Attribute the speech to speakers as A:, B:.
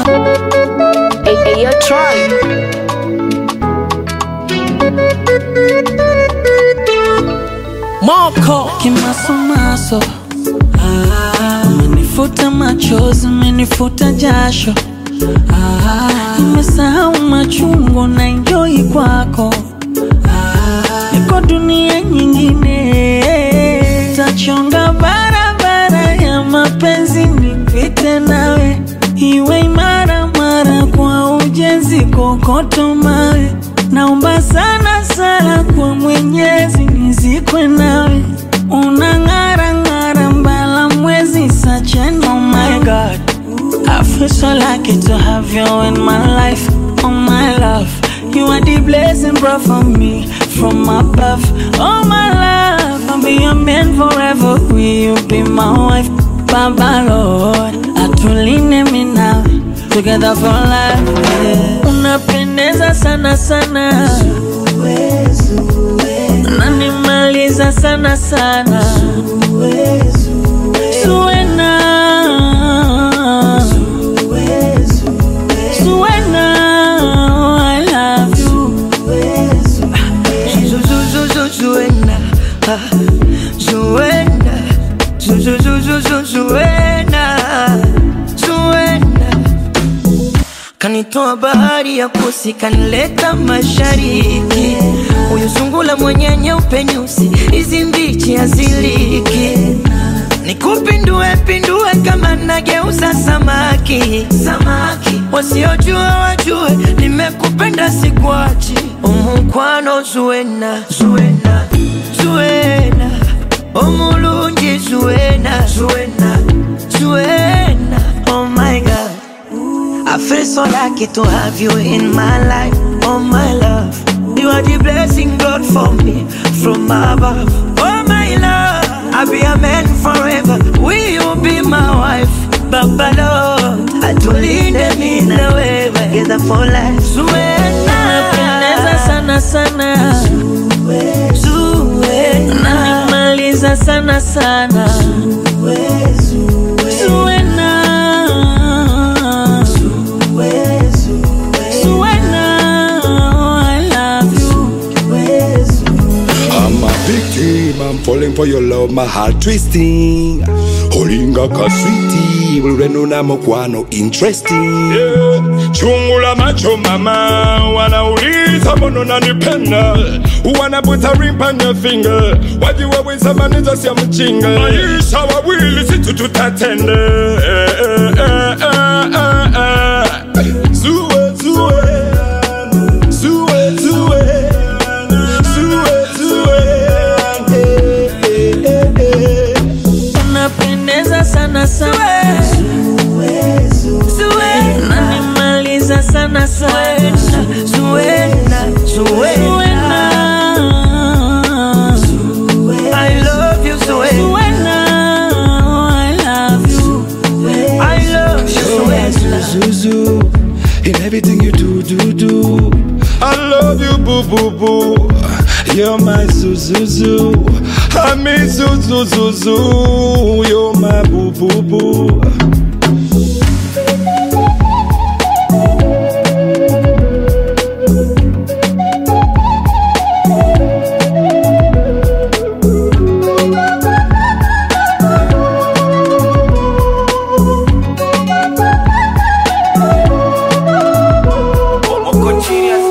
A: Hey, hey, yo, Troy.
B: Moko kimasomaso, ah, umenifuta machozi, umenifuta jasho, ah, nimesahau machungu na enjoy kwako, ah, niko dunia nyingine, tachonga barabara ya mapenzi nipite nawe, iwe imara mara kwa ujenzi, kokoto mawe Naomba sana sana kwa Mwenyezi nizikwe nawe, unang'ara ng'ara mbala mwezi such an oh my God. I feel so lucky to have you in my life, oh my love. You are the blessing brought for me from above, oh my love. I'll be your man forever. Will you be my wife, Baba Lord? Atuline mi nawe together for life. Yeah. Unapendeza sana sana, unanimaliza sana sana, Zuena, Zuena, I love you.
C: Zu- zu- zu- zu- Zuena, ah, Zuena, Zu- zu- zu- zu- zu- Zuena, Zuena. Kanitoa bahari ya kusi, kanileta mashariki. Huyu sungula mwenye nyeupe nyusi, hizi mbichi haziliki. Nikupindue pindue kama nageuza samaki, samaki. Wasiojua wajue, nimekupenda sikuachi. Umukwano Zuena, Zuena, Zuena. Omulungi Zuena, Zuena, Zuena. Oh my God. I feel so lucky to have you in my life, oh my love. You are the blessing God for me from above, oh my love. I'll be a man forever. Will you be my wife, Baba Lord? Atulinde mimi na wewe together for life.
B: Unapendeza
C: Zuena,
B: sana sana,
C: Zuena,
B: unanimaliza sana sana, Zuena. Zuena, I love you.
D: I'm a victim, I'm falling for your love, my heart twisting. Holinga ka sweetie, ulwenu na mokwano interesting. Yeah. Chungula macho mama, wanauliza mbona unanipenda, wanaputa ring on your finger, wajiwa weza maneza sia mchinga, maisha wawili situ tutatende. Eh, eh, eh, eh, eh, eh. Zue, zue, zue, zue.
B: Unapendeza sana sana, unanimaliza sana sana,
C: Zuena, Zuena. I love you, Zuena.
B: Zuena, I love you.
C: I love you, Zuena.
D: Zuzu, in everything you do, do, do. I love you, boo, boo, boo. You're my Zuzuzu. I mean Zuzuzuzu. You're my boo, boo, boo.
C: Uko chini ya